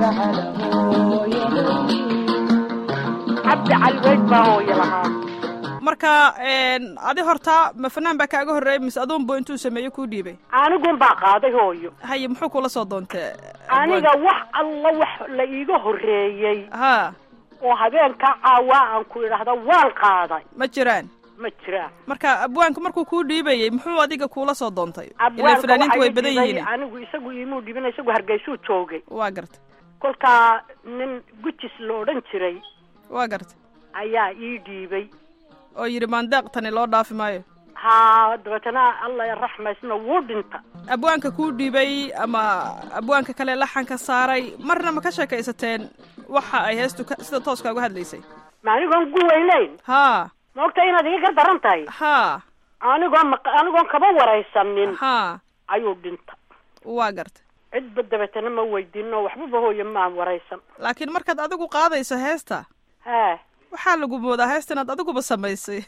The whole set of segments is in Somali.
cabdi cali weyd baa hooyo lahaa marka adi hortaa ma fanaan baa kaaga horreeyay mise aduunbu intuu sameeyo kuu dhiibay anigun baa qaaday hooyo haye muxuu kula soo doontee aniga wax alla wax la iiga horreeyey ha oo habeenka caawaa aan ku idhaahda waan qaaday ma jiraan ma jiraan marka abwaanku markuu kuu dhiibayey muxuu adiga kuula soo doontay ila abwaanka fanaaniintu way waxaa badan ii dhiibay yihiin anigu isagu imuu dhibin isagu hargeysuu joogay waa garta kolkaa nin gujis la odhan jiray waa garta ayaa ii dhiibay oo yidhi maandeeq tani loo dhaafi maayo haa dabeetana alla raxmaysna wuu dhinta abwaanka kuu dhiibay ama abwaanka kale laxanka saaray marna ma ka sheekaysateen waxa ay heestu ka- sida tooska uga hadlaysay ma anigoon gu weynayn haa maogta inaad iga gar daran tahay haa anigoon maq- anigoon kaba waraysanin haa ayuu dhinta waa garta cidba dabeetana ma weydiino waxbaba hooye maan waraysan laakiin markaad adigu qaadayso heesta haa waxaa lagu moodaa heesta inaad adiguba samaysay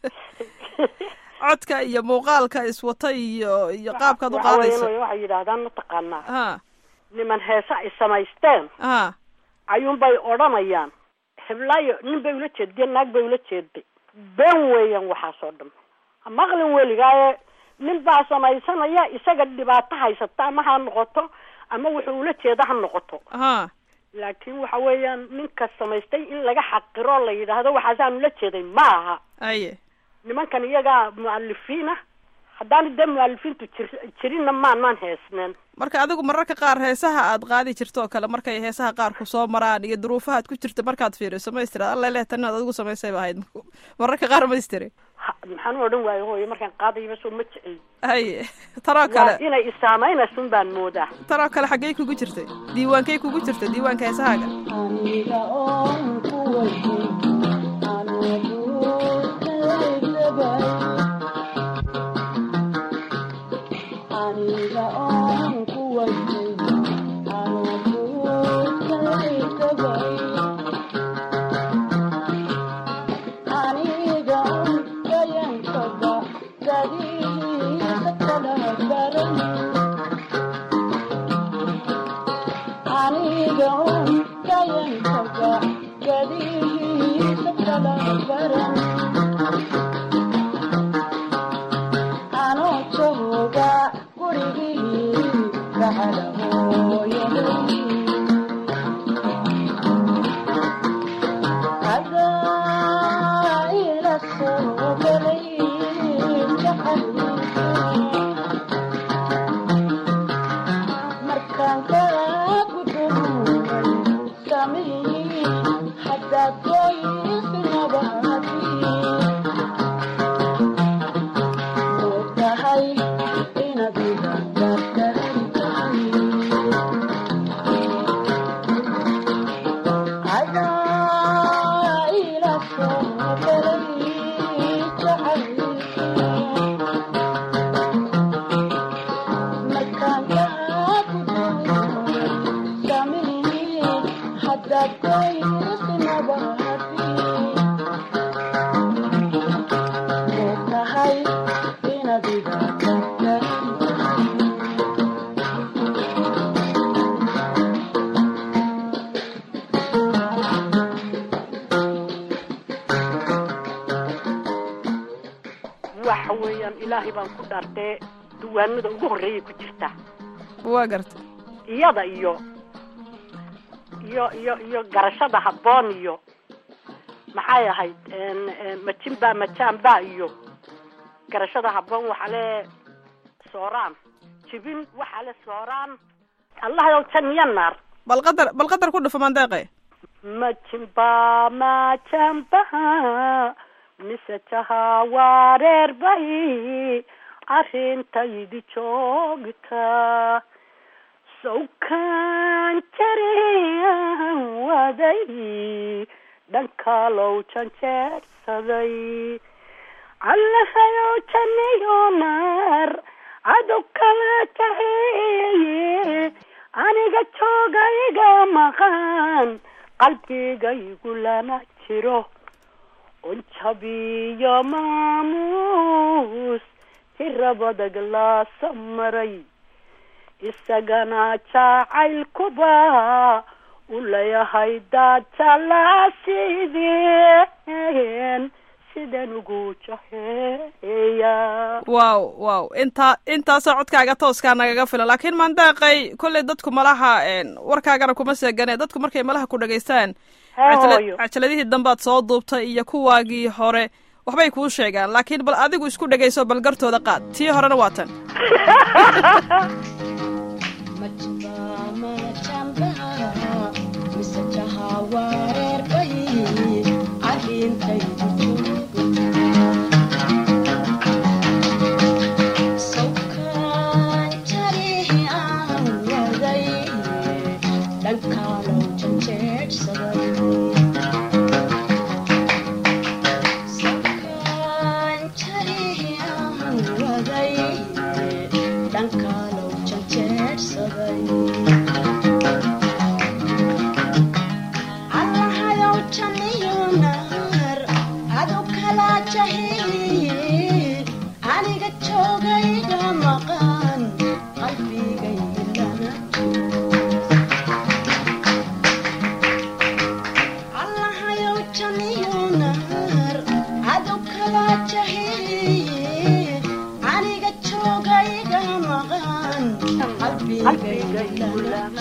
codka iyo muuqaalka iswata iyo iyo qaabkaad u waxa qaadayso weeyaan waxay yidhaahdaan mataqaanaa ha niman heese ay samaysteen ha ayuunbay odhanayaan heblaayo nin bay ula jeediyeen naag bay ula jeeday been weeyaan waxaasoo dhan maqlin weligaaye nin baa samaysanaya isaga dhibaato haysata ama ha noqoto ama wuxuu ula jeeda ha noqoto ha laakiin waxa weeyaan ninka samaystay in laga xaqiro la yidhaahdo waxaasaan ula jeeday ma aha aye nimankan iyagaa mu'alifiin ah haddaan dee mu'alifiintu jir jirinna maan maan heesneen marka adigu mararka qaar heesaha aad qaadi jirto oo kale markay heesaha qaar ku soo maraan iyo duruufaha ad ku jirta markaad fiiriso ma istira alla leh tan inaad adigu samaysayba ahayd mararka qaar ma istiri Ha- maxaan u odhan waayo hooyo markaan qaadayba soo ma jecel haye tanoo waa kale inay isaameynaysun baan moodaa tanoo kale xaggey kugu jirtay diiwaankey kugu jirtay diiwaanka heesahaaga aniga oon ku wajin anigu taysabay aniga oon ku wajin anigu taysabay aniga oon kayankaba gadiisa kala baran aniga un kayankaga gadihiisa kala baran anoo jooga gurigii gacala hooyaday adaa ila soo galay jacaylka markaan kaa gudubay samii haddaad goysnabaadi og tahay inaad iga gardaran tahay adaa ila soo galay jacaylka markaan kaa gudubay samii haddaad goysnabaadi og tahay inaad iga gardaran tahay waxa weeyaan ilaahay baan ku dhaartee duwaanada ugu horreeyay ku jirta waa garta iyada iyo iyo iyo iyo garashada habboon iyo maxay ahayd n- n- majinba majaanba iyo garashada habboon waxaa le sooraan jibin waxaa le sooraan allahayow jan iyo naar bal qadar bal qadar ku dhufo mandeeqe majinba majanba mise jaha wareerbay arrintaydi joogta sawkaan jariyan waday dhankalow janjeersaday allahayow janiyo naar cadow kala jaheeye aniga jooga iga maqan qalbigaygu lana jiro unjabiyo maamuus tirabadag laasa maray isagana jacaylkuba u leeyahay daadtalaasideen sidan ugu jaheeya wow wow intaa intaasoo codkaaga tooskaa nagaga filan laakiin maandaaqay kolley dadku malaha warkaagana kuma seegane dadku markay malaha ku dhagaystaan hee cajala- hooyo cajaladihii dambaad soo duubtay iyo kuwaagii hore waxbay kuu sheegaan laakiin bal adigu isku dhegayso bal gartooda qaad tii horena waa tan aniga joogayga maqan qalbigayilana allahayow janiyo naar adu kala jahiye aniga joogayga maqan qalbigayilana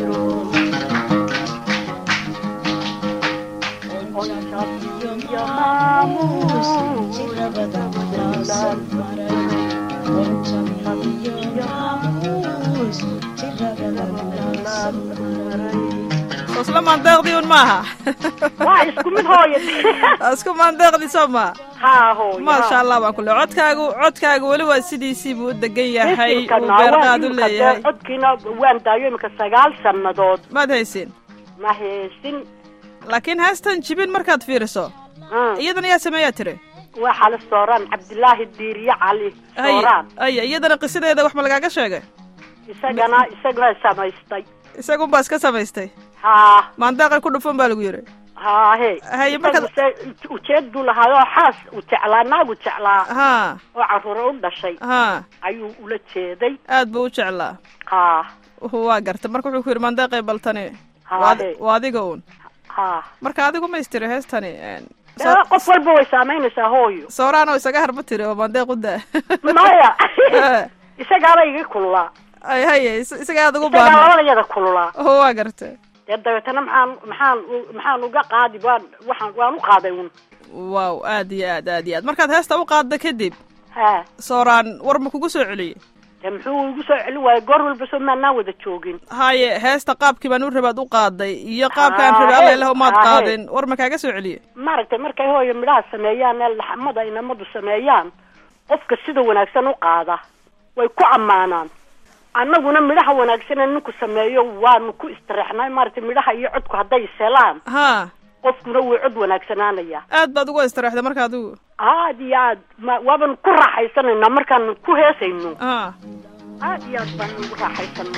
isla maandeeqdii un maaha waa isku mid hooyo isku maandeeqdii soo maa haa hooyo maasha allah baan ku le codkaagu codkaagu weli waa sidiisii buu u degan yahay uu beerqaad u leeyahay codkiina waan daayo iminka sagaal sannadood maad haysin ma heesin laakiin heestan jibin markaad fiiriso Mm. iyadan ayaa sameeyaa tiri waa xale sooraan cabdilaahi diiriye cali haya sooraan haya iyadana qisadeeda wax ma lagaaga sheegay isagana isagana samaystay isagunbaa iska samaystay haa maandeeqay ku dhufan baa lagu yidhi haa he Haye, markaad- Isagu se ujeeduu lahaayoo xaas u jeclaa naagu jeclaa haa oo carruure u dhashay haa ayuu ula jeeday aad buu u jeclaa haa waa garta marka wuxuu ku yidhi maandeeqay baltani Haa, waa he. waa adiga uun haa marka adigu ma istiri heestani Dee, qof walba way saamaynaysaa hooyo sooraan oo isaga harba tiri oo maandeeq u daa maya Eh. isagaaba iga kululaa ay haye is- isaga aad ugu isagaa baana labadayada kululaa oo waa garta dee dabeetana maxaan maxaan u- maxaan uga qaadi waan waxaan waan u qaaday un waaw aad iyo aad aad iyo aad markaad heesta u qaadda kadib haa sooraan war ma kugu soo celiyey dee muxuu igu soo celin waayay goor walba soo maanaan wada joogin haye heesta qaabkii baan u rabaad u qaaday iyo qaabkaan Haa, rabay alla ilaah umaad haa, qaadin war ma kaaga soo celiyey maaragtay markay hooyo midhaha sameeyaan ee laxmada inamadu sameeyaan qofka sida wanaagsan u qaada way ku ammaanaan annaguna midhaha wanaagsan ee ninku sameeyo waanu ku istireexnay maaragtay midhaha iyo codku hadday selaan haa qofkuna wuu cod wanaagsanaanaya aad baad ugu istiraexday marka adigu aad iyo aad ma waaban ku raaxaysanaynaa markaanu ku heesayno haa aad iyo aad baan ugu raaxaysana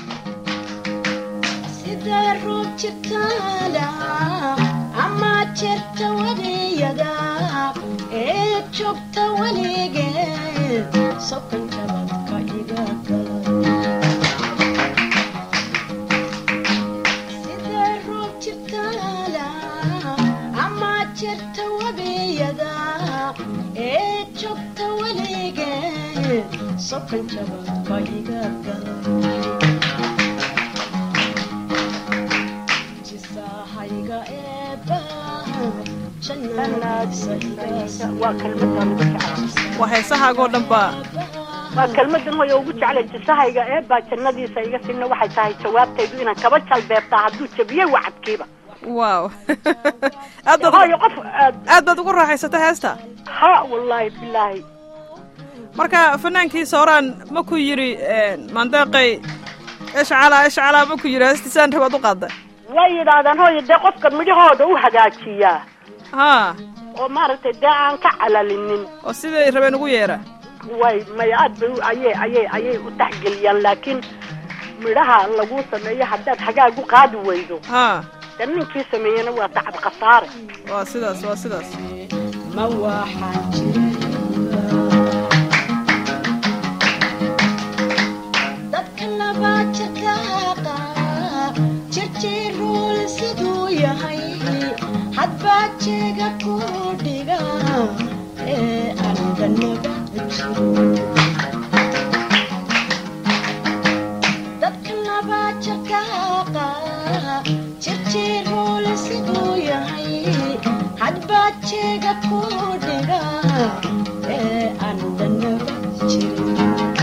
sidee ruug jirtaada ama jirta weliyada ee joogta weligeed sokan jabadka iga gala sidee ruug jirtaada ama jirta webiyada ee joogta weligeed sokan jabadka iga gala jisahayga eebba jannadiisa iga waa kelmadaan ugu jeclay waa heesahaagoo dhan baa waa kelmadan hooyo ugu jeclay jisahayga ee baa jannadiisa iga sinna waxay tahay jawaabtaydu inaan kaba jalbeebtaa hadduu jabiyey wacadkiiba waaw aad baad hooyo qof aad aad baad ugu raaxaysatay heesta ha wallaahi bilaahi marka fanaankii sooraan ma ku yidhi maandeeqay ishcalaa ishcalaa ma ku yidhi heestisaan rabaad u qaadda way yidhaahdaan hooyo dee qofka midhahooda u hagaajiyaa haa oo maaragtay dee aan ka calalinin oo siday rabeen ugu yeera way may aad bay u- ayay ayay ayay u taxgeliyaan laakiin midhaha lagu sameeyo haddaad hagaag u qaadi weydo haa dee ninkii sameeyena waa tacab khasaare waa sidaas waa sidaas ma waxaan jira dadka laba jirkaaqa jirjiruul siduu yahay hadbaa jeega ku dhiga ee aan dhanaba jiro dadka laba jakaaqa jirjiruul siduu yahay hadbaa jeega ku dhiga ee aan dhanaba jirin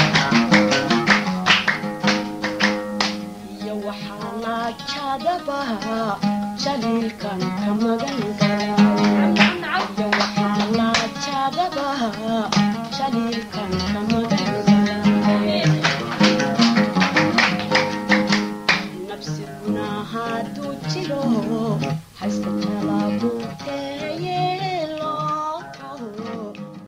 iyo waxaa laajadabaha jaliilkan ka magan galay iyo waxaa laajadabaha jaliilkan